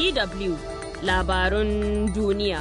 DW labarun duniya.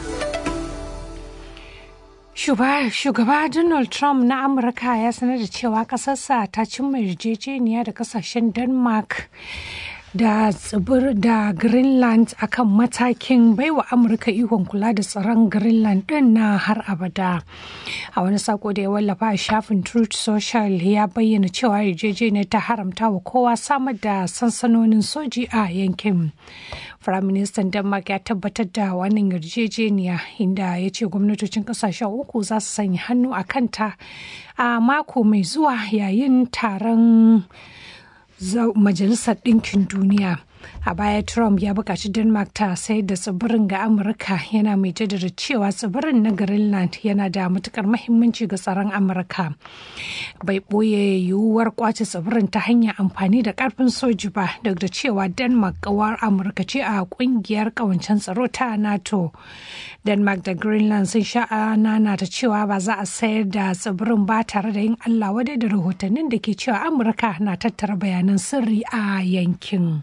Shugaba Donald Trump na Amurka ya sanar da cewa ƙasarsa ta cimma yarjejeniya da ƙasashen Denmark da tsibir da Greenland akan matakin baiwa Amurka ikon kula da tsaron Greenland ɗin na har abada. A wani sako da ya wallafa a shafin Truth Social ya bayyana cewa yarjejeniyar ta haramta wa kowa samar da sansanonin soji a yankin. Firaministan Denmark ya tabbatar da wannan yarjejeniya inda ya ce gwamnatocin kasashen uku za su sanya hannu a kanta a mako mai zuwa yayin taron Majalisar Ɗinkin Duniya. A baya Trump ya buƙaci Denmark ta sayar da tsibirin ga Amurka yana mai jaddada cewa tsibirin na Greenland yana da matukar mahimmanci ga tsaron Amurka. Bai ɓoye yiwuwar kwace tsibirin ta hanyar amfani da ƙarfin soji ba duk da cewa Denmark ƙawar Amurka ce a ƙungiyar ƙawancen tsaro ta NATO. Denmark da Greenland sun sha nana ta cewa ba za a sayar da tsibirin ba tare da yin Allah wadai da rahotannin da ke cewa Amurka na tattara bayanan sirri a yankin.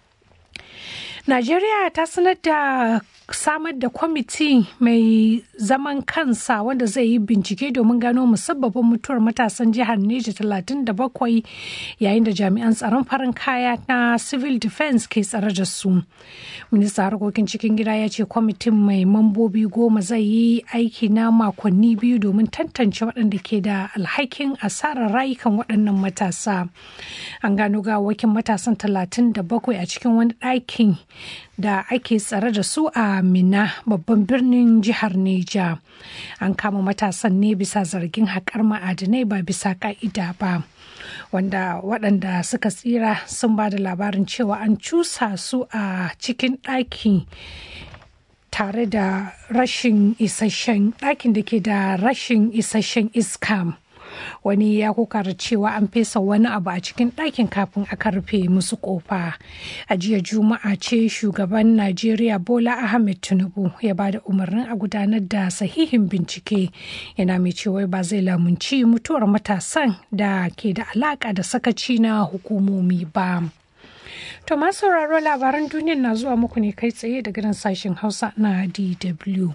Najeriya ta sanar da samar da kwamiti mai zaman kansa wanda zai yi bincike domin gano musabbabin mutuwar matasan jihar Neja 37 yayin da jami'an tsaron farin kaya na civil defense ke tsare da su. Minista harkokin cikin gida ya ce kwamitin mai mambobi goma zai yi aiki na makonni biyu domin tantance waɗanda ke da alhakin asarar rayukan waɗannan matasa. An gano gawakin matasan 37 a cikin wani ɗakin da ake tsare da su a Mina babban birnin jihar Neja. An kama matasan ne bisa zargin haƙar ma'adinai ba bisa ƙa'ida ba. Wanda waɗanda suka tsira sun ba da labarin cewa an cusa su a cikin ɗaki tare da rashin isasshen ɗakin da ke da rashin isasshen iska. wani ya kokara cewa an fesa wani abu a cikin ɗakin kafin aka rufe musu kofa a jiya juma'a ce shugaban najeriya bola ahmed tinubu ya ba da umarnin a gudanar da sahihin bincike yana mai cewa ba zai lamunci mutuwar matasan da ke da alaka da sakaci na hukumomi ba to masu sauraro labaran duniya na zuwa muku ne kai tsaye daga nan sashen hausa na dw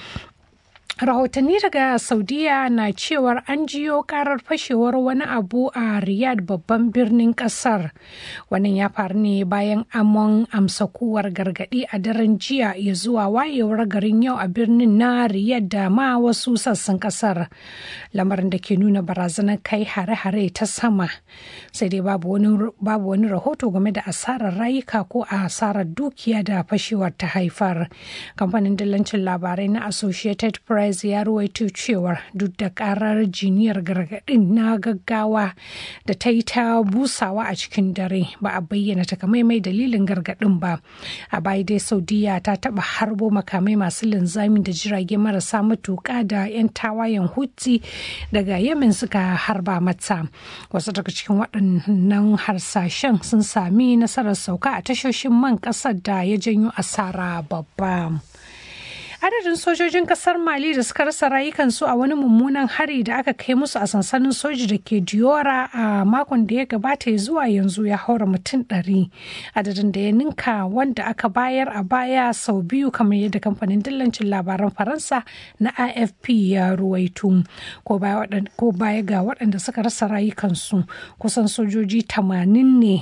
rahotanni daga saudiya na cewar an jiyo karar fashewar wani abu a riyadh babban birnin kasar wannan ya faru ne bayan amon amsa kuwar gargadi a daren jiya ya zuwa wayewar garin yau a birnin na riyadh da ma wasu sassan kasar lamarin da ke nuna barazanar kai hare-hare ta sama sai dai babu wani rahoto game da asarar rayuka ko a asarar dukiya da fashewar ta haifar kamfanin dillancin labarai na associated press Price ya ruwaito cewar duk da karar jiniyar gargadin na gaggawa da ta yi ta busawa a cikin dare ba a bayyana takamaimai dalilin gargadin ba. A baya dai Saudiya ta taba harbo makamai masu linzami da jirage marasa matuka da 'yan tawayen Houthi daga Yemen suka harba mata. Wasu daga cikin waɗannan harsashen sun sami nasarar sauka a tashoshin man ƙasar da ya janyo asara babba. adadin sojojin kasar mali da suka rasa rayukansu a wani mummunan hari da aka kai musu a sansanin soji da ke diora a makon da ya gabata ya zuwa yanzu ya haura mutum ɗari adadin da ya ninka wanda aka bayar a baya sau biyu kamar yadda kamfanin dillancin labaran faransa na afp ya ruwaito ko baya ga waɗanda suka rasa rayukansu kusan sojoji 80 ne